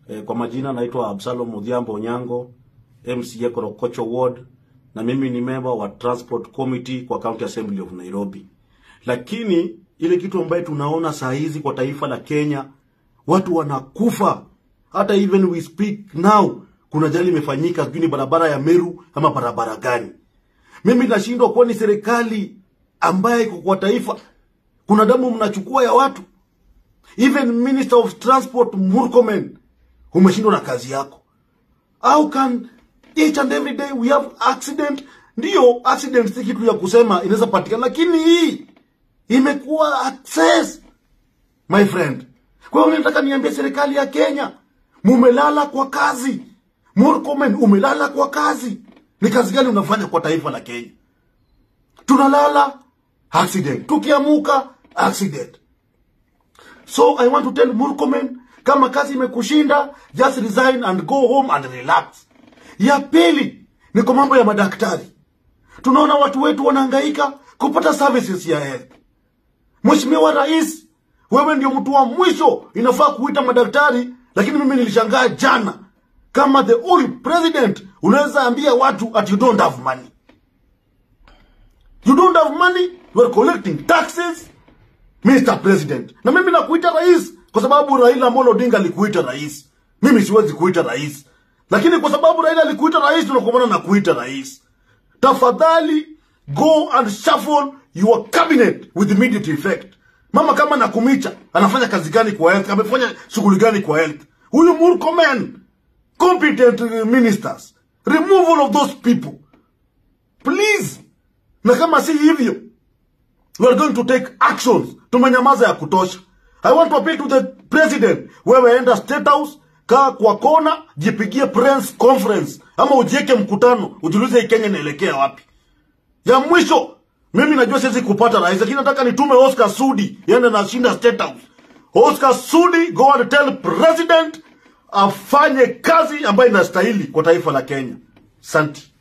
E, kwa majina naitwa Absalom Odhiambo Onyango, MCA Korokocho Ward, na mimi ni member wa Transport Committee kwa County Assembly of Nairobi. Lakini ile kitu ambayo tunaona saa hizi kwa taifa la Kenya, watu wanakufa. Hata even we speak now, kuna ajali imefanyika, sijui ni barabara ya Meru ama barabara gani. Mimi nashindwa kuwa ni serikali ambaye iko kwa taifa, kuna damu mnachukua ya watu. Even Minister of Transport Murkomen, umeshindwa na kazi yako. How can each and every day we have accident? Ndiyo, accident si kitu ya kusema inaweza patikana, lakini hii imekuwa access my friend. Kwa hiyo nataka niambie serikali ya Kenya, mumelala kwa kazi. Murkomen, umelala kwa kazi. Ni kazi gani unafanya kwa taifa la Kenya? Tunalala accident, tukiamuka accident. So I want to tell Murkomen, kama kazi imekushinda, just resign and go home and relax. Ya pili ni kwa mambo ya madaktari. Tunaona watu wetu wanahangaika kupata services ya health. Mheshimiwa Rais, wewe ndio mtu wa mwisho inafaa kuita madaktari, lakini mimi nilishangaa jana kama the only president unaweza ambia watu at you don't have money. You don't have money, you are collecting taxes, Mr. President. Na mimi nakuita rais kwa sababu Raila Amolo Odinga alikuita rais. Mimi siwezi kuita rais. Lakini kwa sababu Raila alikuita rais tunakumbana na kuita rais. Tafadhali go and shuffle your cabinet with immediate effect. Mama kama Nakumicha anafanya kazi gani kwa health? Amefanya shughuli gani kwa health? Huyu Murkomen, competent uh, ministers, removal of those people. Please. Na kama si hivyo, we are going to take actions. Tumenyamaza ya kutosha. I want to appeal to the president. Wewe enda state house, kaa kwa kona, jipigie press conference ama ujieke mkutano, ujiulize hii Kenya inaelekea wapi. Ya mwisho, mimi najua siwezi kupata rais, lakini nataka nitume Oscar Sudi yende na shinda state house. Oscar Sudi, go and tell president afanye kazi ambayo inastahili kwa taifa la Kenya. Santi.